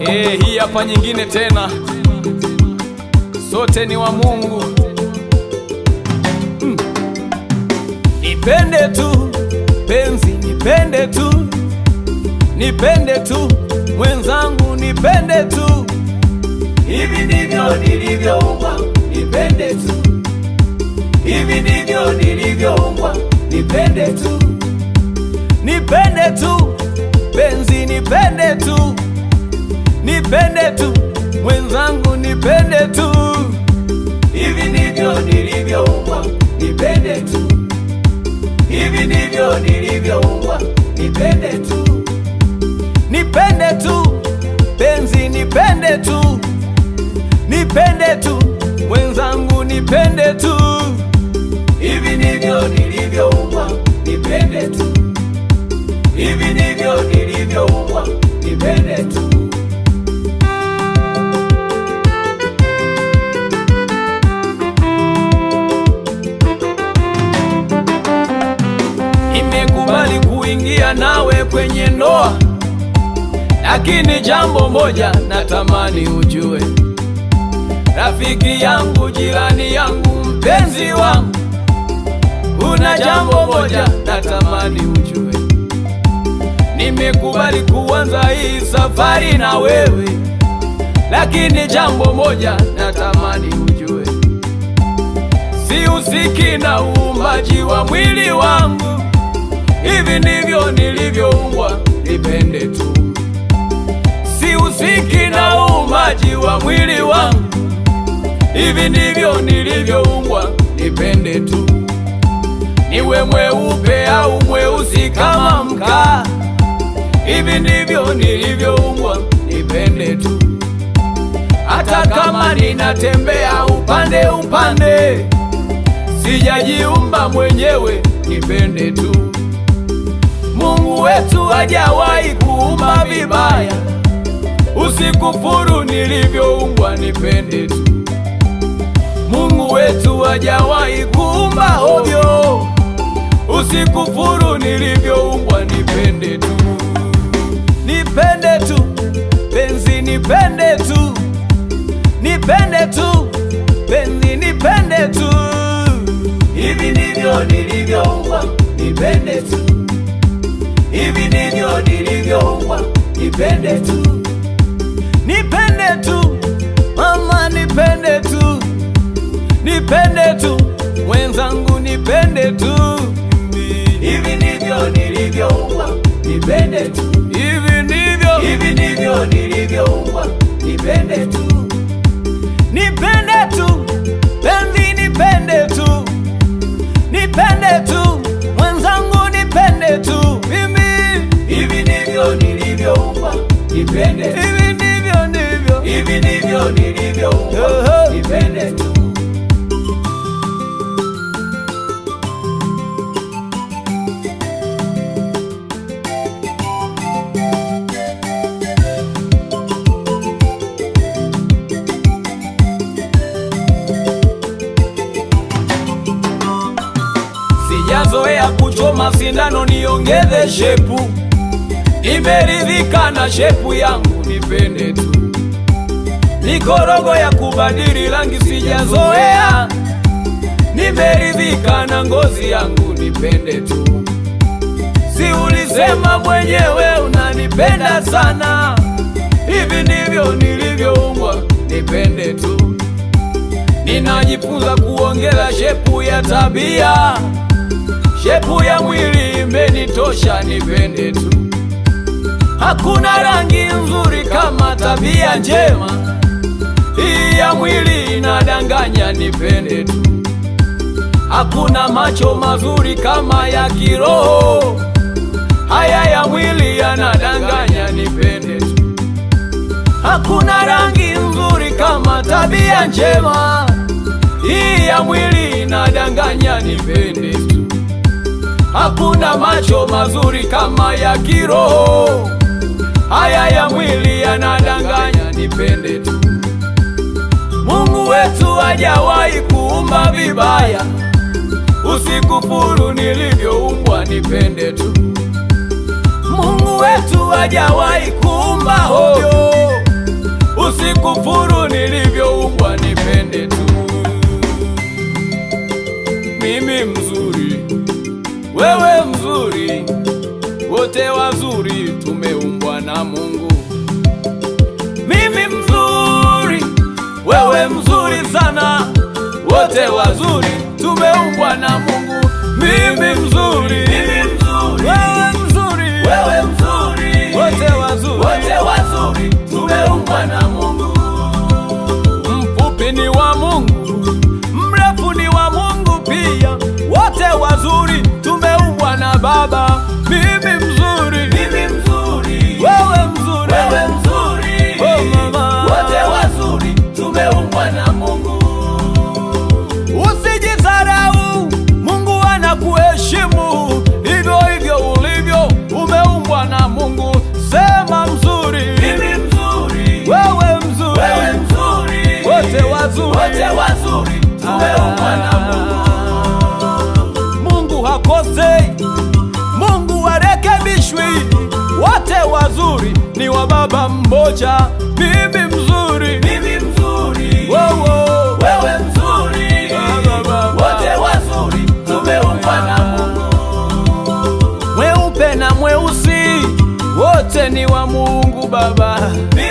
Eh, hii hapa nyingine tena, sote ni wa Mungu. Mm. Nipende tu penzi, nipende tu, nipende tu mwenzangu, nipende tu, Hivi ndivyo nilivyoumbwa, nipende tu. Hivi ndivyo nilivyoumbwa, nipende tu. nipende tu penzi, nipende tu, nipende tu mwenzangu, nipende tu, Hivi ndivyo nilivyoumbwa, nipende tu. Hivi ndivyo nilivyoumbwa, nipende tu. nipende tu penzi, nipende tu, nipende tu mwenzangu, nipende tu, Hivi ndivyo nilivyoumbwa, nipende tu. Hivi ndivyo nilivyoumbwa, nipende tu. nimekubali kuingia nawe kwenye ndoa, lakini jambo moja natamani ujue, rafiki yangu, jirani yangu, mpenzi wangu, una jambo moja natamani ujue, nimekubali kuanza hii safari na wewe, lakini jambo moja natamani ujue, sihusiki na uumbaji wa mwili wangu hivi ndivyo nilivyoumbwa, nipende tu. Sihusiki na uumbaji wa mwili wangu, hivi ndivyo nilivyoumbwa, nipende tu. Niwe mweupe au mweusi kama mkaa, hivi ndivyo nilivyoumbwa, nipende tu. Hata kama ninatembea upande upande, sijajiumba mwenyewe, nipende tu. Mungu wetu hajawahi kuumba vibaya, usikufuru nilivyoumbwa, nipende tu. Mungu wetu hajawahi kuumba ovyo, usikufuru nilivyoumbwa, nipende tu. Nipende tu penzi, nipende tu, nipende tu penzi, nipende tu. Hivi ndivyo nilivyoumbwa, nipende tu. Hivi ndivyo nilivyoumbwa, nipende tu. Nipende tu mama, nipende tu, nipende tu mwenzangu, nipende tu. Hivi ndivyo nilivyoumbwa, nipende tu. Hivi ndivyo, Hivi ndivyo nilivyoumbwa, nipende tu. nipende tu penzi, nipende tu, nipende tu mwenzangu, nipende tu mimi. Hivi ndivyo nilivyoumbwa, nipende tu. Hivi ndivyo ndivyo, Hivi ndivyo nilivyoumbwa, Oho. nipende tu. sijazoea kuchoma sindano niongeze shepu, nimeridhika na shepu yangu, nipende tu. Mikorogo ya kubadili rangi sijazoea, nimeridhika na ngozi yangu, nipende tu. Si ulisema mwenyewe unanipenda sana, hivi ndivyo nilivyoumbwa, nipende tu. Ninajifunza kuongeza shepu ya tabia, shepu ya mwili imenitosha, nipende tu. Hakuna rangi nzuri kama tabia njema, hii ya mwili inadanganya, nipende tu. Hakuna macho mazuri kama ya kiroho, haya ya mwili yanadanganya, nipende tu. Hakuna rangi nzuri kama tabia njema, hii ya mwili inadanganya, nipende tu. Hakuna macho mazuri kama ya kiroho, haya ya mwili yanadanganya, nipende tu. Mungu wetu hajawahi kuumba vibaya, usikufuru nilivyoumbwa, nipende tu. Mungu wetu hajawahi kuumba hovyo, usikufuru nilivyoumbwa, nipende tu. Mimi mzuri, wewe mzuri, wote wazuri, tumeumbwa na Mungu. Mimi mzuri, wewe mzuri sana, wote wazuri, tumeumbwa na Mungu. Mimi mzuri, Mimi mzuri, wewe mzuri, wewe mzuri, wote wazuri, wote wazuri, tumeumbwa na Mungu. mfupi ni wa Mungu, mrefu ni wa Mungu pia, wote wazuri, tumeumbwa na Baba. Mimi mzuri, Mimi mzuri, wewe mzuri, wewe mzuri, Oh, mama. wote wazuri, tumeumbwa na Mungu. Usijidharau, Mungu anakuheshimu hivyo hivyo ulivyo, umeumbwa na Mungu. Sema mzuri, Mimi mzuri, wewe mzuri, wewe mzuri, wote wazuri, wote wazuri, tumeumbwa na Mungu. Mungu hakosei, Mungu harekebishwi, wote wazuri ni wa Baba mmoja. Mimi mzuri, Mimi mzuri, wowo, wewe mzuri, Baba, Baba. wote wazuri, tumeumbwa na Mungu. mweupe na mweusi, wote ni wa Mungu Baba. Mimi